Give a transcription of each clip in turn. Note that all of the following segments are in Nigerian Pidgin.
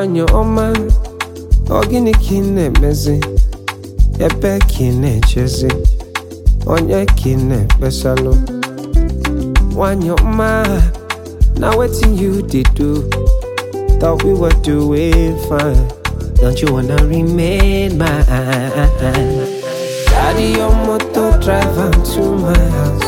nwanyị ọma ọ gịnị ka ị na-emezi ebe ka ị na-echezi onye ka ị na-ekpesalụ nwanyị ọma na wetin you dey do thought we were doing fine don't you wanna remain mine carry your motor drive am to my house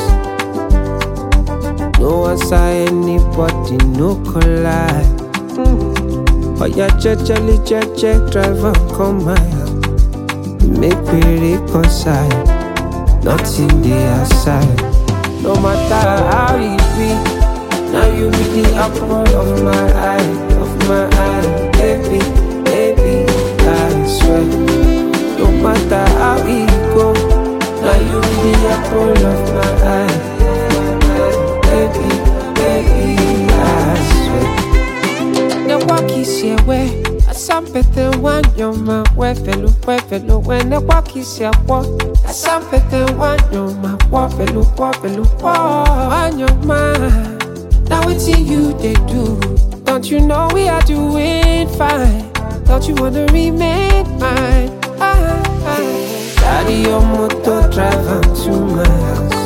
no answer anybody no collide oya jejely jeje drive am come my house make we reconcile nothing dey aside no matter how e be now you be the apple of my eye of my eye baby baby i swear no matter how e go now you be the apple of my eye baby baby i swear ne wakisi ewe asampete wanyoma wefelu wefelu we ne wakisi akwo asampete wanyoma wofelu wofelu wo wanyoma na wetin you dey do don't you know we are doing fine don't you wanna remain mine ah, ah. carry your motor drive am to my house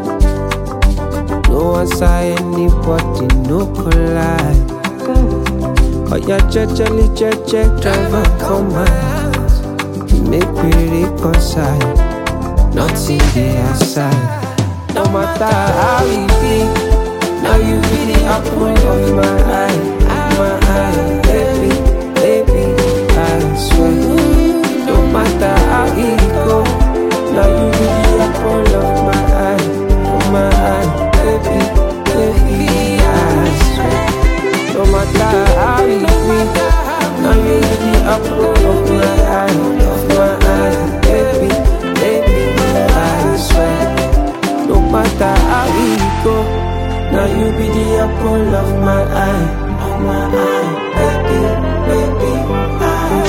no answer anybody no collide. Oya jejely jeje driver come my house Make we reconcile Nothing dey aside No matter how e be Now you be the apple of my eye My eye Baby, baby I swear No matter how e go Now you be the apple of my eye Of my eye Baby, baby I swear no matter how it be, now you be the apple of my eye, of my eye, baby, baby, I swear. No matter how it go, now you be the apple of my eye, of my eye, baby, baby, I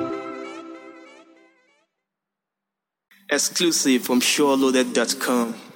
swear. Exclusive from SureLoaded.com.